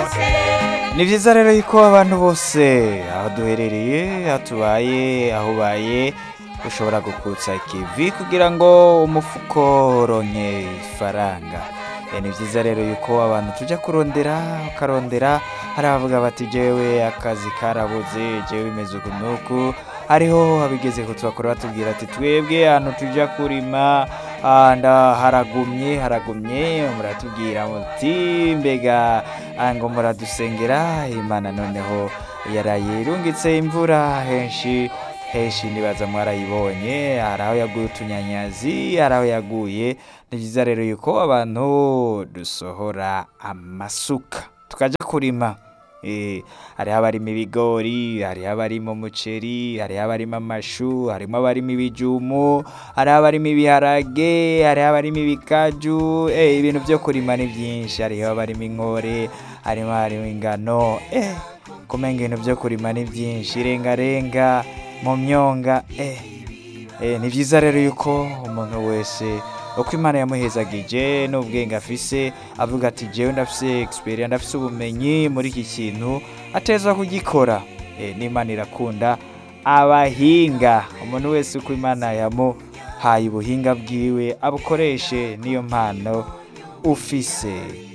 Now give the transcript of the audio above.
ni byiza rero yuko abantu bose aho duherereye aho tubaye aho ubaye ushobora gukutsa ikivi kugira ngo umufuko uronke ifaranga Eh, ni byiza rero yuko abantu tujya kurondera ukarondera hari abavuga bati jewe akazi karabuze jewe bimeze uku nuku hariho abigeze kutubakora batubwira ati twebwe ahantu tujya kurima ah, nda haragumye haragumye muratubwira muti mbega ah, ngo muradusengera imana noneho yaraye irungitse imvura henshi henshi nibaza mwarayibonye hari aho yaguye utunyanyazi hari aho yaguye ni byiza rero yuko abantu dusohora amasuka tukajya kurima Eh, hariho abarima ibigori hariho abarima umuceri hariho abarima amashu harimo abarima ibijumu hariho abarima ibiharage hariho abarima ibikaju eh, ibintu byo kurima ni byinshi hariho abarima inkore harimo harimo ingano eh, kumenga ibintu byo kurima ni byinshi irengarenga mu myonga eh, eh, ni byiza rero yuko umuntu wese uko imana yamuhezagije n'ubwenge afise avuga ati jewe ndafise experience ndafise ubumenyi muri iki kintu ateza kugikora eh, n'imana irakunda abahinga umuntu wese uko imana yamuhaye ubuhinga bwiwe abukoreshe niyo mpano ufise